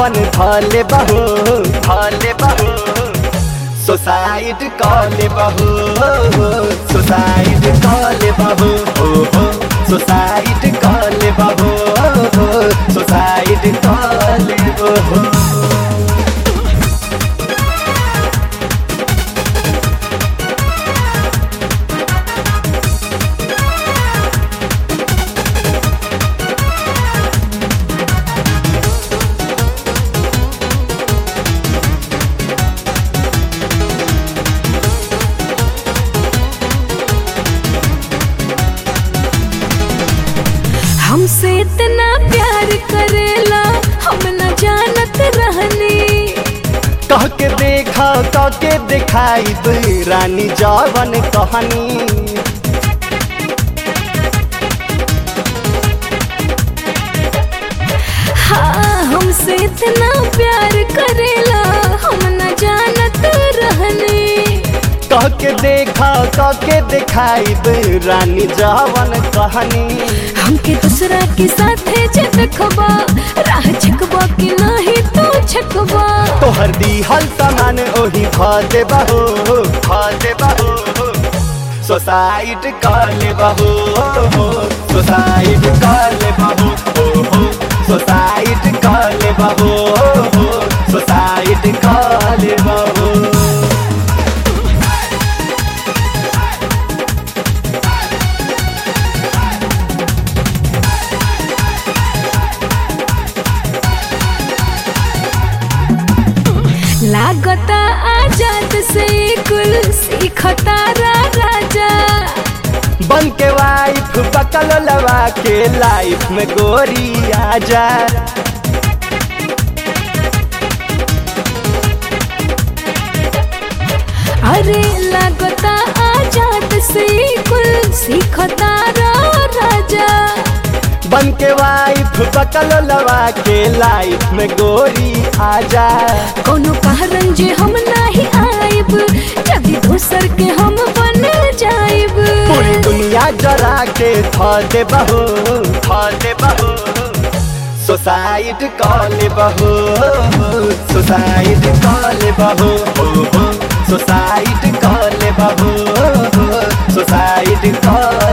जवन धले बहू धले बहू सुसाइड कले बहू सुसाइड कले बहू सुसाइड कले बहू सुसाइड कले बहू हमसे इतना प्यार करेला हम न जानत रहनी कह के देखा कह के दिखाई रानी जवन कहानी हाँ हमसे इतना प्यार करेला हम न जानत रहनी कह के देखा कह के दिखाई रानी जवन कहानी हमके दूसरा के साथे जे देखबा राह छकबा कि नहीं तू छकबा तोहर दीहल सामान ओही भ देबहो भ देबहो सोसाइट काले बहो सोसाइट काले बहो सोसाइट काले बहो सोसाइट काले बहो लागता आजाद से कुल सीखता रा राजा बन के वाइफ बकल लवा के लाइफ में गोरी आजा अरे लागता आजाद से कुल सीखता रा राजा बन के वाइफ बकल लवा के लाइफ में गोरी आजा कोनो कारण जे हम नहीं आइब जब दूसर के हम बन जाइब पूरी दुनिया जरा के थ दे बहू थ दे बहू सोसाइट कॉले बहू सोसाइट कॉले बहू सोसाइट कॉले बहू सोसाइट कॉले